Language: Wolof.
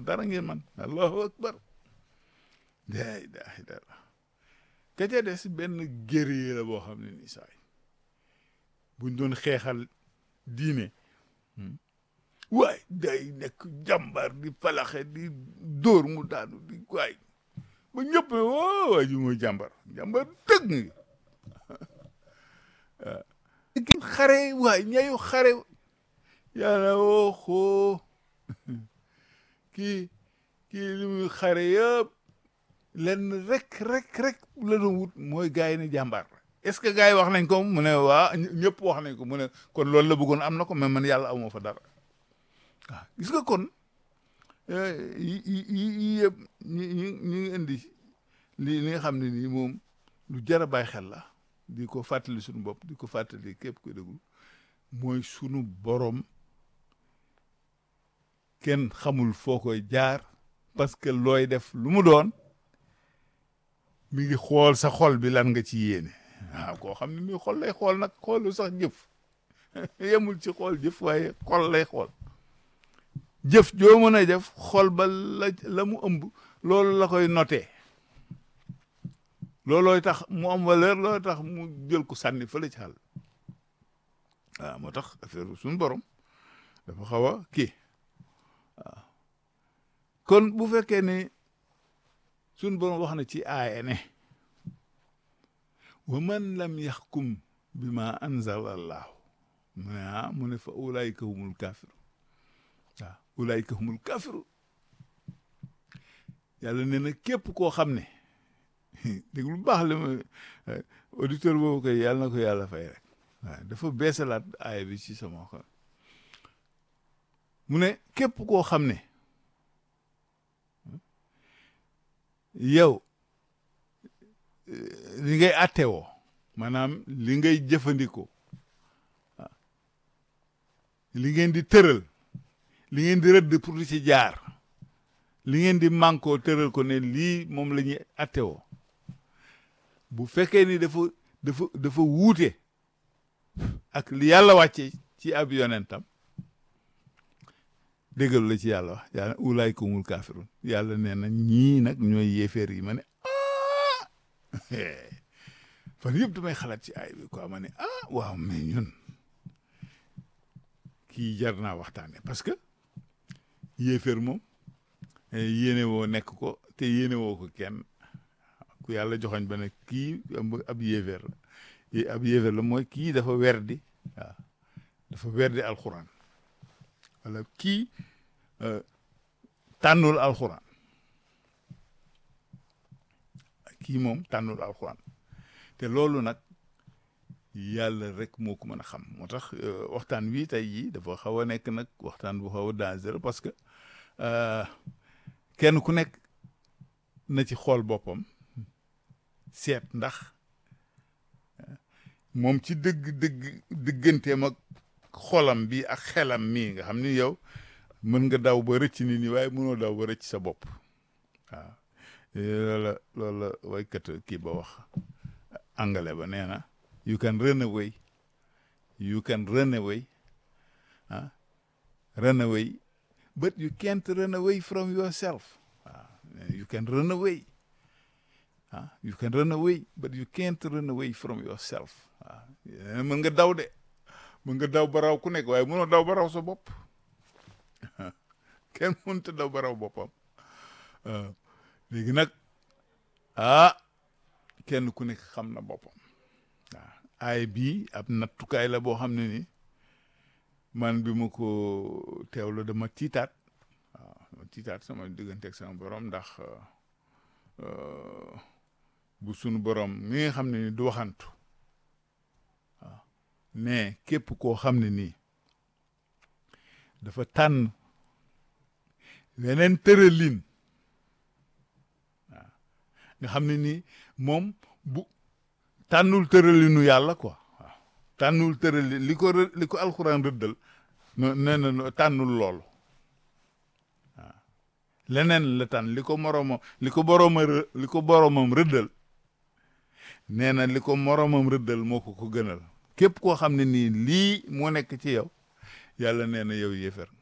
dara ngeen man allahu akbar la ilaha illallah ka ca des benn guerrier la boo xam ne ni saay buñ doon xeexal diine waay day nekk jàmbar di falaxe di dóor mu daanu di waay ba ñëpp ne woo waa ji mooy jàmbar jàmbar dëgg ngi waaw xare waay ñayu xare yàlla woo xoo kii kii li muy xare yëpp lenn rek rek rek la doon wut mooy gars yi ne jàmbaar est-ce que gars yi wax nañ ko mu ne waa ñëpp wax nañ ko mu ne kon loolu la bëggoon am na ko mais man yàlla amoo fa dara waaw gis nga kon yi yi yi yëpp ñi ñi ñi ngi indi li li nga xam ne nii moom lu jar a bàyyi xel la di ko fàttali suñu bopp di ko fàttali képp ko déglu mooy sunu borom kenn xamul foo koy jaar parce que looy def lu mu doon mi ngi xool sa xol bi lan nga ci yéene waaw koo xam ne nii xol lay xool nag xoolu sax jëf yemul ci xool jëf waaye xol lay xool jëf joo mën a def xol ba la la mu ëmb loolu la koy noté loolooy tax mu am valeur loolooy tax mu jël ko sànni fële ci xal waaw moo tax affaire suñu borom dafa xaw a kii waaw kon bu fekkee ne suñu borom wax na ci aaya ne wa man lam yaxkum bi ma anzala allahu mu ne ah mu ne fa ulaayika humul kaafiru waaw ulaayika humul kaafiru yàlla nee na képp koo xam ne dégg lu baax la ma auditeur boobu koy yàlla na ko yàlla fay rek waaw dafa beesalaat aaya bi ci sama xol mu ne képp koo xam ne yow li ngay attewoo maanaam li ngay jëfandikoo waaw li ngeen di tëral li ngeen di rëdd pour di ci jaar li ngeen di mànkoo tëral ko ne lii moom la ñuy attewoo bu fekkee ni dafa dafa dafa wuute ak li yàlla wàcce ci ab yonentam déggal la ci yàlla wax yàlla ulaay kumul kaafirun yàlla nee na ñii nag ñooy yéeféer yi ma ne ah fan yëpp damay xalaat ci ay bi quoi ma ne ah waaw mais ñun kii jar naa waxtaane parce que yéeféer moom yéene woo nekk ko te yéene woo ko kenn ku yàlla joxoñ ba ne kii ab yéeféer la ab yéeféer la mooy kii dafa werdi waaw dafa werdi alxuraan wala kii tànnul alxuraan kii moom tànnul alxuraan te loolu nag yàlla rek moo ko mën a xam moo tax waxtaan wi tey jii dafa xaw a nekk nag waxtaan bu xaw a dangereux parce que kenn ku nekk na ci xool boppam seet ndax moom ci dëgg dëgg digganteem ak xolam bi ak xelam mii nga xam ni yow mën nga daw ba rëcc nit ñi waaye mënoo daw ba rëcc sa bopp waaw loolu la loolu la waykat kii ba wax angale ba nee na you can run away you can run away ah run away but you can't run away from yourself waaw you can run away ah you can run away but you can't run away from yourself waaw mën nga daw de mën nga daw ba raw ku nekk waaye mënoo daw ba raw sa bopp kenn mënut a daw ba raw boppam léegi nag ah kenn ku nekk xam na boppam waaw aay bii ab nattukaay la boo xam ne ni man bi ma ko teewlu dama tiitaat waaw dama tiitaat sama diggante ak sama borom ndax bu sunu borom mi nga xam ne ni du waxantu waaw mais képp koo xam ne nii dafa tànn weneen tëralin waaw nga xam ne nii moom bu tànnul tëralinu yàlla quoi waaw tànnul tëralin li ko li ko alxuraan rëddal no nee na tànnul loolu waaw leneen la tànn li ko moroomam li ko borooma li ko boroomam rëddal nee na li ko moroomam rëddal moo ko ko gënal képp koo xam ne nii lii moo nekk ci yow yàlla nee na yow yéefar